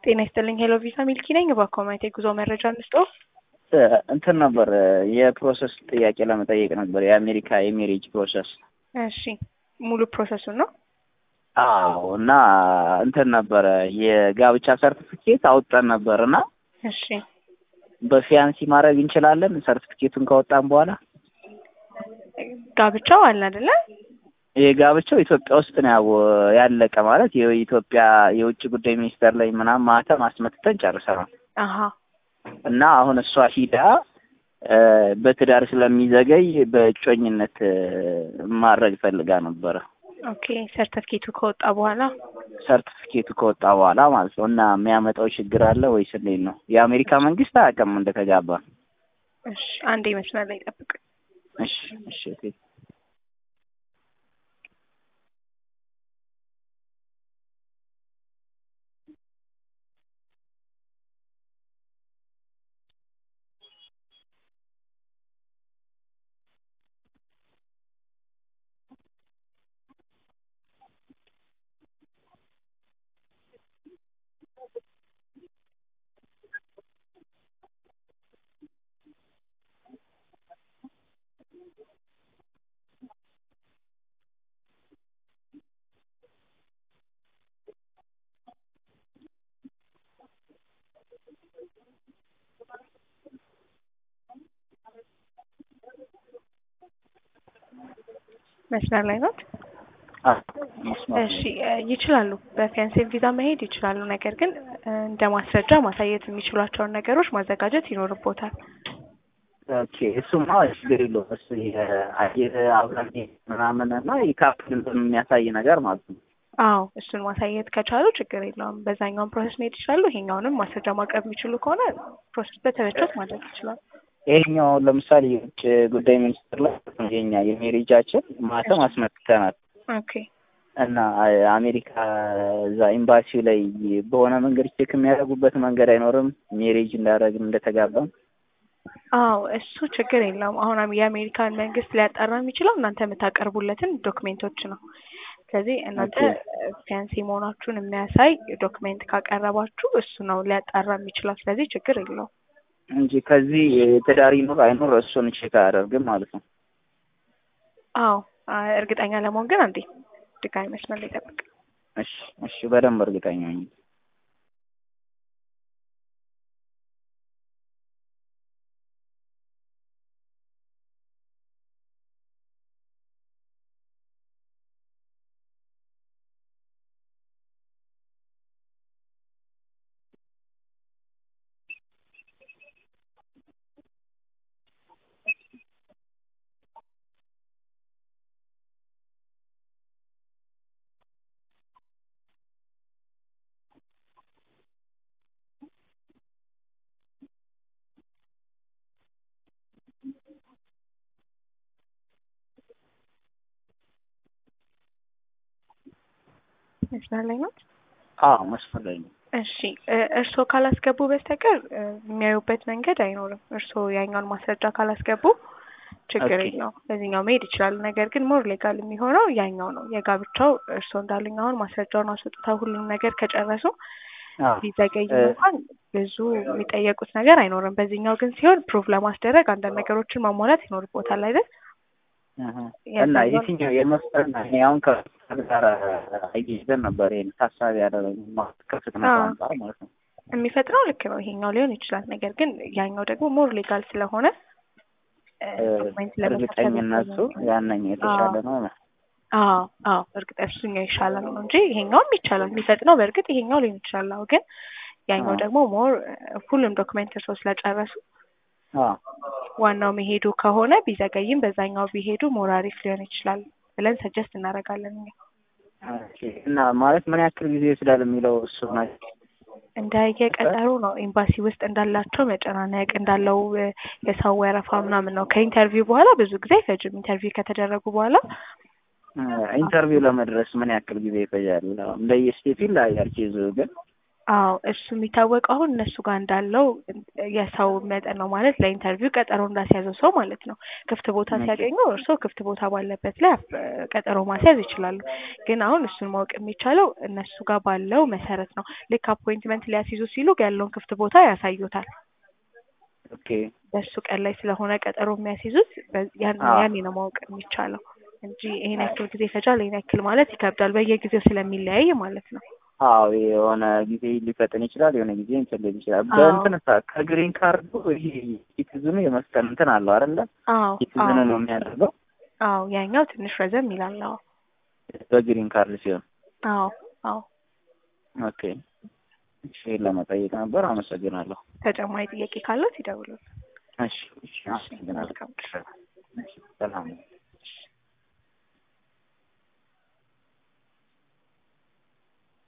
ጤና ይስጥልኝ ሄሎ ቪዛ ሚልኪ ነኝ። በኮሜንት የጉዞ መረጃ እንስጦ። እንትን ነበር የፕሮሰስ ጥያቄ ለመጠየቅ ነበር። የአሜሪካ የሜሪጅ ፕሮሰስ። እሺ ሙሉ ፕሮሰሱን ነው። አዎ እና እንትን ነበረ የጋብቻ ሰርቲፊኬት አውጥተን ነበር እና እሺ በፊያንሲ ማድረግ እንችላለን ሰርቲፊኬቱን ካወጣን በኋላ ጋብቻው አለ አይደለ? የጋብቻው ኢትዮጵያ ውስጥ ነው ያው ያለቀ ማለት የኢትዮጵያ የውጭ ጉዳይ ሚኒስቴር ላይ ምናምን ማህተም አስመትተን ጨርሰናል። አሀ እና አሁን እሷ ሂዳ በትዳር ስለሚዘገይ በእጮኝነት ማድረግ ፈልጋ ነበረ። ኦኬ ሰርተፍኬቱ ከወጣ በኋላ ሰርቲፊኬቱ ከወጣ በኋላ ማለት ነው። እና የሚያመጣው ችግር አለ ወይስ እንዴት ነው? የአሜሪካ መንግስት አያውቅም እንደተጋባ። እሺ አንዴ መስመር ላይ ጠብቅ። እሺ እሺ ኦኬ። መስመር ላይ ናት። እሺ ይችላሉ። በፊያንሴ ቪዛ መሄድ ይችላሉ። ነገር ግን እንደ ማስረጃ ማሳየት የሚችሏቸውን ነገሮች ማዘጋጀት ይኖርቦታል። ኦኬ እሱማ ችግር የለውም። እሱ የአየር አብረን ምናምን እና የካፕል የሚያሳይ ነገር ማለት ነው። አዎ እሱን ማሳየት ከቻሉ ችግር የለውም። በዛኛውን ፕሮሰስ መሄድ ይችላሉ። ይሄኛውንም ማስረጃ ማቅረብ የሚችሉ ከሆነ ፕሮሰስ በተመቾት ማድረግ ይችላል። ይሄኛው ለምሳሌ የውጭ ጉዳይ ሚኒስትር ላይ የኛ የሜሪጃችን ማተም አስመትተናል ኦኬ እና አሜሪካ እዛ ኤምባሲው ላይ በሆነ መንገድ ቼክ የሚያደርጉበት መንገድ አይኖርም ሜሬጅ እንዳደረግን እንደተጋባም አዎ እሱ ችግር የለውም። አሁን የአሜሪካን መንግስት ሊያጣራ የሚችለው እናንተ የምታቀርቡለትን ዶክሜንቶች ነው። ስለዚህ እናንተ ፊያንሲ መሆናችሁን የሚያሳይ ዶክሜንት ካቀረባችሁ እሱ ነው ሊያጣራ የሚችለው። ስለዚህ ችግር የለውም እንጂ ከዚህ ትዳር ይኑር አይኑር እሱን ቼክ አያደርግም ማለት ነው። አዎ እርግጠኛ ለመሆን ግን አንዴ ድጋሚ መስመር ላይ ጠብቅ። እሺ እሺ፣ በደንብ እርግጠኛ ነኝ። መስመር ላይ ናት። አዎ መስመር ላይ ነው። እሺ እርስዎ ካላስገቡ በስተቀር የሚያዩበት መንገድ አይኖርም። እርስዎ ያኛውን ማስረጃ ካላስገቡ ችግር ኦኬ። የለውም። በዚህኛው መሄድ ይችላሉ። ነገር ግን ሞር ሌጋል የሚሆነው ያኛው ነው። የጋብቻው እርስዎ እንዳሉኝ አሁን ማስረጃውን አስወጥተው ሁሉም ነገር ከጨረሱ አዎ ቢዘገይ እንኳን ብዙ የሚጠየቁት ነገር አይኖርም። በዚህኛው ግን ሲሆን ፕሩፍ ለማስደረግ አንዳንድ ነገሮችን ማሟላት ይኖርቦታል አይደል? እህ እና የትኛው የመስጠና እኔ አሁን ከፍጥነት ጋር አያይዘን ነበር ይሄን ታሳቢ ያደረግነው ከፍጥነት አዎ። አንጻር ማለት ነው። የሚፈጥነው ልክ ነው። ይሄኛው ሊሆን ይችላል። ነገር ግን ያኛው ደግሞ ሞር ሌጋል ስለሆነ እ ዶክመንት ለመሰብሰብ እርግጠኝነቱ ያነኛው የተሻለ ነው። አዎ አዎ እርግጥ እሱኛው ይሻላል ነው እንጂ ይሄኛውም ይቻላል። የሚፈጥነው በእርግጥ ይሄኛው ሊሆን ይችላል። አዎ ግን ያኛው አዎ። ደግሞ ሞር ሁሉም ዶክመንት እርስዎ ስለጨረሱ አዎ ዋናው መሄዱ ከሆነ ቢዘገይም በዛኛው ቢሄዱ ሞር አሪፍ ሊሆን ይችላል ብለን ሰጀስት እናደርጋለን እኛ። ኦኬ። እና ማለት ምን ያክል ጊዜ ይወስዳል የሚለው እሱ ነው። እንደየቀጠሩ ነው። ኤምባሲ ውስጥ እንዳላቸው መጨናነቅ እንዳለው እ የሰው ወረፋ ምናምን ነው። ከኢንተርቪው በኋላ ብዙ ጊዜ አይፈጅም። ኢንተርቪው ከተደረጉ በኋላ ኢንተርቪው ለመድረስ ምን ያክል ጊዜ ይፈጃል? እንደየስቴቱ ይለያያል ኬዙ ግን አዎ እሱ የሚታወቀው አሁን እነሱ ጋር እንዳለው የሰው መጠን ነው ማለት ለኢንተርቪው ቀጠሮ እንዳስያዘው ሰው ማለት ነው። ክፍት ቦታ ኦኬ። ሲያገኙ እርስዎ ክፍት ቦታ ባለበት ላይ አፍ- ቀጠሮ ማስያዝ ይችላሉ። ግን አሁን እሱን ማወቅ የሚቻለው እነሱ ጋር ባለው መሰረት ነው። ልክ አፖይንትመንት ሊያስይዙ ሲሉ ያለውን ክፍት ቦታ ያሳዩታል። ኦኬ በሱ ቀን ላይ ስለሆነ ቀጠሮ የሚያስይዙት በ- ያን አዎ። ያኔ ነው ማወቅ የሚቻለው እንጂ ይሄን ያክል ጊዜ ይፈጃል ይሄን ያክል ማለት ይከብዳል። በየጊዜው ስለሚለያይ ማለት ነው። አዎ የሆነ ጊዜ ሊፈጥን ይችላል፣ የሆነ ጊዜ እንትን ሊል ይችላል። አዎ። በእንትን ሳ ከግሪን ካርዱ ይሄ ሲቲዝኑ የመስቀል እንትን አለው አይደለ? አዎ ሲቲዝኑ አዎ ነው የሚያደርገው አዎ ያኛው ትንሽ ረዘም ይላል። አዎ በግሪን ካርድ ሲሆን። አዎ አዎ ኦኬ እሺ፣ ለመጠየቅ ነበር። አመሰግናለሁ። ተጨማሪ ጥያቄ ካለት ይደውሉ። እሺ፣ እሺ፣ አመሰግናለሁ። መልካም ሰላም